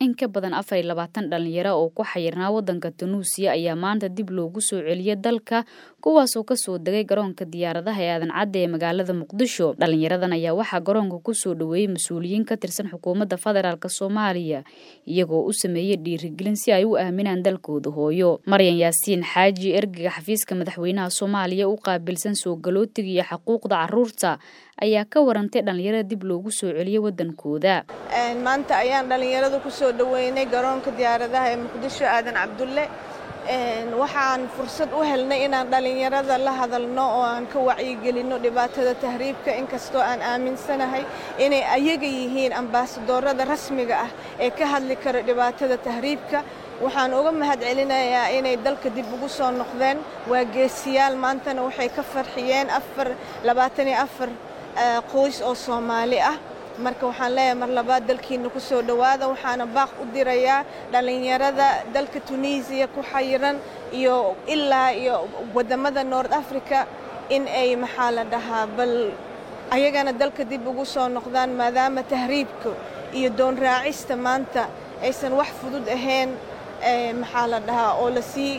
in ka badan afar iyo labaatan dhalinyaro oo ku xayirnaa wadanka tunuusiya ayaa maanta dib loogu soo celiyay dalka kuwaasoo kasoo degay garoonka diyaaradaha ee aadan cadde ee magaalada muqdisho dhalinyaradan ayaa waxaa garoonka kusoo dhaweeyey mas-uuliyiin ka tirsan xukuumadda federaalk soomaaliya iyagoo u sameeyey dhiirigelin si ay u aaminaan dalkooda hooyo maryan yaasiin xaaji ergega xafiiska madaxweynaha soomaaliya u qaabilsan soo galootiga iyo xuquuqda caruurta ayaa ka warantay dhalinyarada dib loogu soo celiyey wadankooda maanta ayaan dhalinyarada kusoo dhaweynay garoonka diyaaradaha ee muqdisho aadan cabdulle waxaan fursad u helnay inaan dhalinyarada la hadalno oo aan ka wacyigelinno dhibaatada tahriibka inkastoo aan aaminsanahay inay ayaga yihiin ambaasadoorada rasmiga ah ee ka hadli kara dhibaatada tahriibka waxaan uga mahad celinayaa inay dalka dib ugu soo noqdeen waa geesiyaal maantana waxay ka farxiyeen afarlabaataniyoafar qoys oo soomaali ah marka waxaan leeyahay mar labaad dalkiina ku soo dhowaada waxaana baaq u dirayaa dhallinyarada dalka tunisiya ku xayiran iyo ilaa iyo waddamada nord africa in ay maxaa la dhahaa bal ayagana dalka dib ugu soo noqdaan maadaama tahriibka iyo doon raacista maanta aysan wax fudud ahayn maxaa la dhahaa oo lasii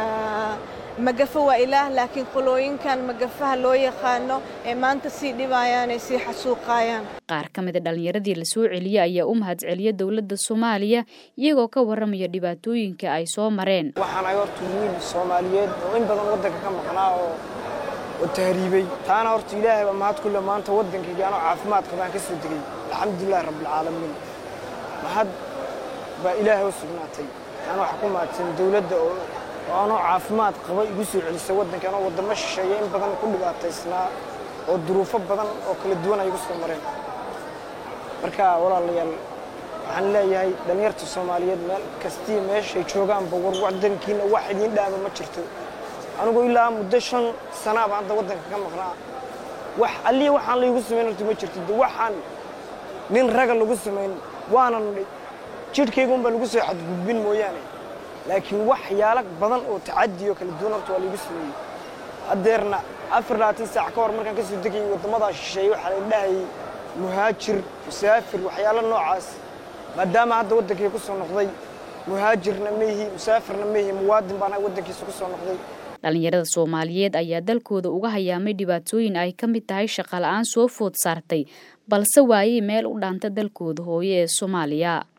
magafo waa ilaah laakiin qolooyinkan magafaha loo yaqaano ee maanta sii dhibayaan ay sii xasuuqayaan qaar ka mida dhallinyaradii la soo celiyey ayaa u mahad celiya dowladda soomaaliya iyagoo ka warramaya dhibaatooyinka ay soo mareen waxaan ay horta wiil soomaaliyeed oo in badan waddanka ka maqnaa oo oo tahriibay taana horta ilaahay baa mahad kulle maanta waddankayga anoo caafimaad qabaan ka soo degay alxamdulilahi rabbilcaalamiin mahad baa ilaahay u sugnaatay taana waxaa ku mahadsan dowladda oo oo anoo caafimaad qaba igu soo celisay waddanka anoo waddamo shisheeya in badan ku dhibaataysnaa oo duruufo badan oo kala duwan ay igu soo mareen marka walaalayaal waxaan leeyahay dhallinyarta soomaaliyeed meel kastii meeshay joogaanba war waddankiina wax idiin dhaaba ma jirto anigu ilaa muddo shan sanaaba hadda waddanka ka maqnaa wax allii waxaan laygu samayn horta ma jirto de waxaan nin raga lagu samayn waanan jidhkaygunbaa lagu soo xadgudbin mooyaane laakiin waxyaalo badan oo tacadiyo kala duwan horta waa laygu sameeyey haddeerna afar labaatan saac ka hor markaan ka soo degayay waddamadaa shisheeye waxaa la dhahayay muhaajir musaafir waxyaalo noocaas maadaama hadda waddankii ku soo noqday muhaajirna maihi musaafirna maihi muwaadin baan waddankiisa ku soo noqday dhalinyarada soomaaliyeed ayaa dalkooda uga hayaamay dhibaatooyin ay ka mid tahay shaqala-aan soo food saartay balse waayey meel u dhaanta dalkooda hooyo ee soomaaliya